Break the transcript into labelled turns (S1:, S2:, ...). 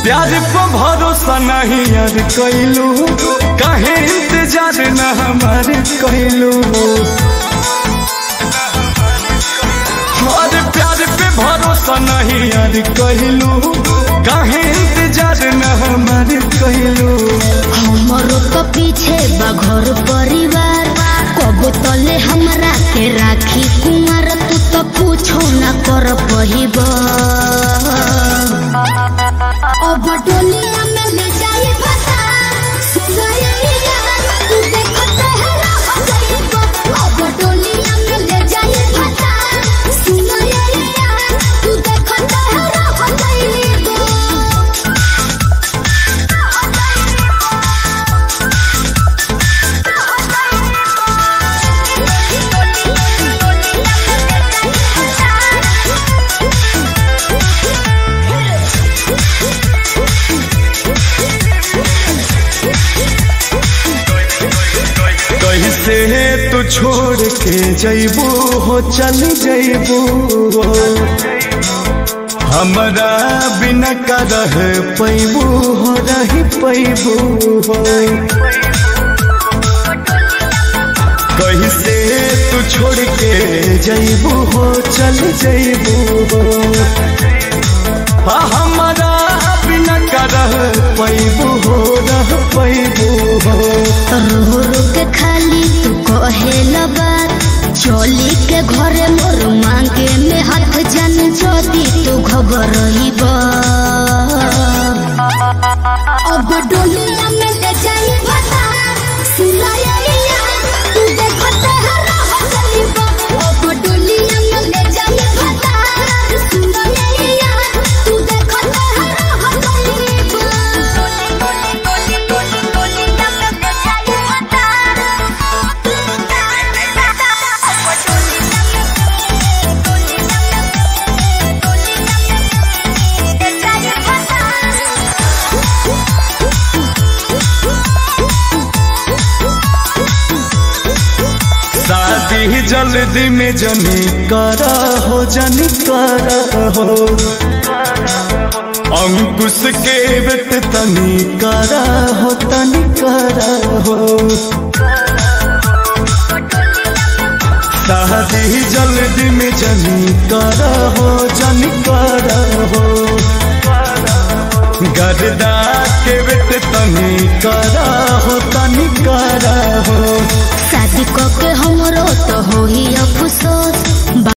S1: प्यार पे भरोसा नहीं यार कैलू काहे इंतजार न हमारे कैलू और प्यार पे भरोसा नहीं यार कैलू काहे इंतजार न हमारे कैलू
S2: हमरो तो पीछे बा घर परिवार कब तले हमरा के राखी कुमार तू तो पूछो ना कर पहिब अब डोलिया में ले जाई बता सुनैया तू देखत है रह जाइब अब डोलिया में ले जाई बता सुनैया तू देखत है रह जाइब
S1: कैसे तू छोड़ के जैबू हो चल जैबू हमरा बिना का रह पैबू हो रही पैबू हो कैसे तू छोड़ के जैबू हो चल जैबू हो हाँ, हमरा बिना का रह पैबू हो रह पैबू हो
S2: रो रो के खाली तू कहेल बात चली के घरे मोर मांगे में हाथ जन जदी तू घबरहिब अब डोलिया में ले जाई बता सुनाइया तू देखत है रह जाइब अब डोलिया में ले जाई बता सुनाइया तू देखत है रह जाइब
S1: शादी जल्दी में जनी करा हो जनी करा हो अंकुश के बेट तनी करा हो तनी करा हो शादी जल्दी में जनी करा हो जनी करा हो गरदा के बेट तनी करा हो तनी करा हो
S2: शादी को